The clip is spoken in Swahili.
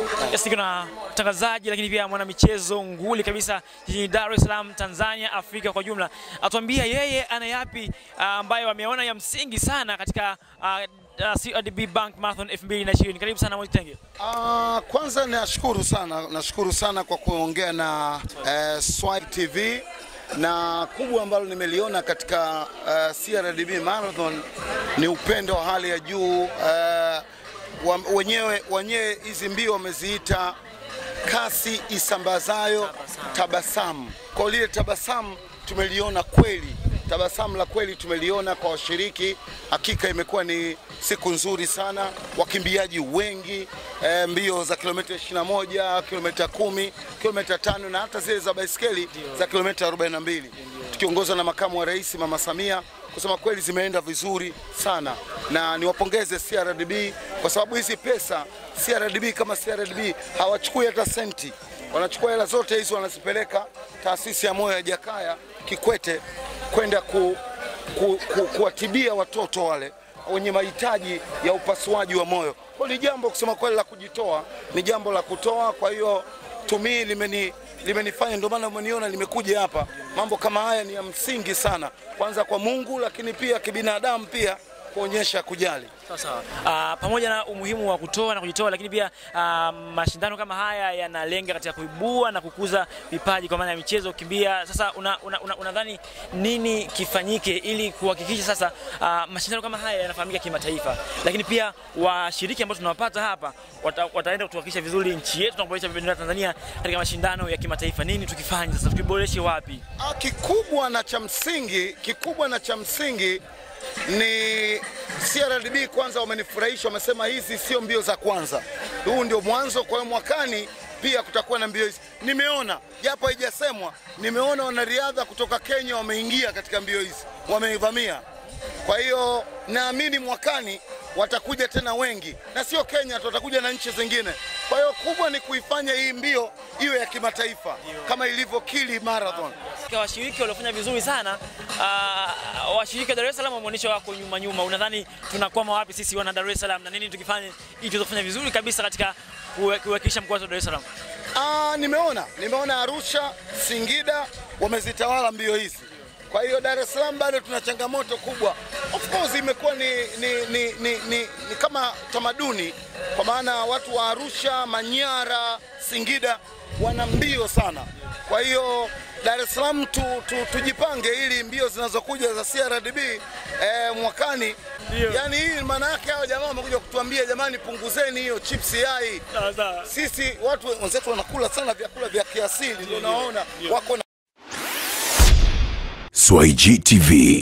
Yes, niko na mtangazaji lakini pia mwanamichezo nguli kabisa jijini Dar es Salaam, Tanzania, Afrika kwa jumla. Atuambia yeye ana yapi ah, ambayo ameona ya msingi sana katika ah, ah, CRDB Bank Marathon 2020. Karibu sana Mwitenge. Ah, kwanza nashukuru sana, nashukuru sana kwa kuongea na eh, Swipe TV na kubwa ambalo nimeliona katika eh, CRDB Marathon ni upendo wa hali ya juu eh, wa, wenyewe wenyewe hizi mbio wameziita kasi isambazayo tabasamu. Kwa lile tabasamu tumeliona kweli, tabasamu la kweli tumeliona kwa washiriki. Hakika imekuwa ni siku nzuri sana, wakimbiaji wengi e, mbio za kilomita 21, kilomita 10, kilomita tano na hata zile za baiskeli za kilomita 42 tukiongozwa na makamu wa rais Mama Samia. Kusema kweli zimeenda vizuri sana, na niwapongeze CRDB kwa sababu hizi pesa CRDB kama CRDB hawachukui hata senti, wanachukua hela zote hizi wanazipeleka taasisi ya moyo ya Jakaya Kikwete kwenda ku, ku, ku, kuwatibia watoto wale wenye mahitaji ya upasuaji wa moyo. Kwa ni jambo kusema kweli la kujitoa, ni jambo la kutoa. Kwa hiyo tumii limeni limenifanya ndio maana umeniona nimekuja hapa. Mambo kama haya ni ya msingi sana, kwanza kwa Mungu, lakini pia kibinadamu, pia kuonyesha kujali. Sawa sawa. Ah, pamoja na umuhimu wa kutoa na kujitoa, lakini pia ah, mashindano kama haya yanalenga katika kuibua na kukuza vipaji kwa maana ya michezo, kukimbia. Sasa unadhani una, una, unadhani nini kifanyike ili kuhakikisha sasa ah, mashindano kama haya yanafahamika kimataifa, lakini pia washiriki ambao tunawapata hapa wata, wataenda kutuwakilisha vizuri nchi yetu na kuboresha bendera ya Tanzania katika mashindano ya kimataifa. Nini tukifanye sasa, tukiboreshe wapi? Ah, Kikubwa na cha msingi, kikubwa na cha msingi ni CRDB kwanza wamenifurahisha, wamesema hizi sio mbio za kwanza, huu ndio mwanzo. Kwa hiyo mwakani pia kutakuwa na mbio hizi. Nimeona japo haijasemwa, nimeona wanariadha kutoka Kenya wameingia katika mbio hizi, wameivamia. Kwa hiyo naamini mwakani watakuja tena wengi, na sio Kenya tu, watakuja na nchi zingine. Kwa hiyo kubwa ni kuifanya hii mbio iwe ya kimataifa kama ilivyo Kili Marathon. Katika washiriki waliofanya vizuri sana uh, washiriki wa Dar es Salaam wameonyesha wako nyuma nyuma. Unadhani tunakwama wapi sisi wana Dar es Salaam na nini tukifanye ili tuweze kufanya vizuri kabisa katika kuwe- kuwakilisha mkoa wetu wa Dar es Salaam? Ah, nimeona nimeona Arusha, Singida wamezitawala mbio hizi. Kwa hiyo Dar es Salaam bado tuna changamoto kubwa. Of course imekuwa ni, ni, ni, ni, ni, ni kama tamaduni, kwa maana watu wa Arusha, Manyara, Singida wana mbio sana. Kwa hiyo Dar es Salaam tu, tu, tujipange ili mbio zinazokuja za CRDB eh, mwakani Ndio. yani hii maana yake hao jamaa wamekuja kutuambia jamani, punguzeni hiyo chips yai Sawa sawa. sisi watu wenzetu wanakula sana vyakula vya kiasili, ndio naona wako na Swahili TV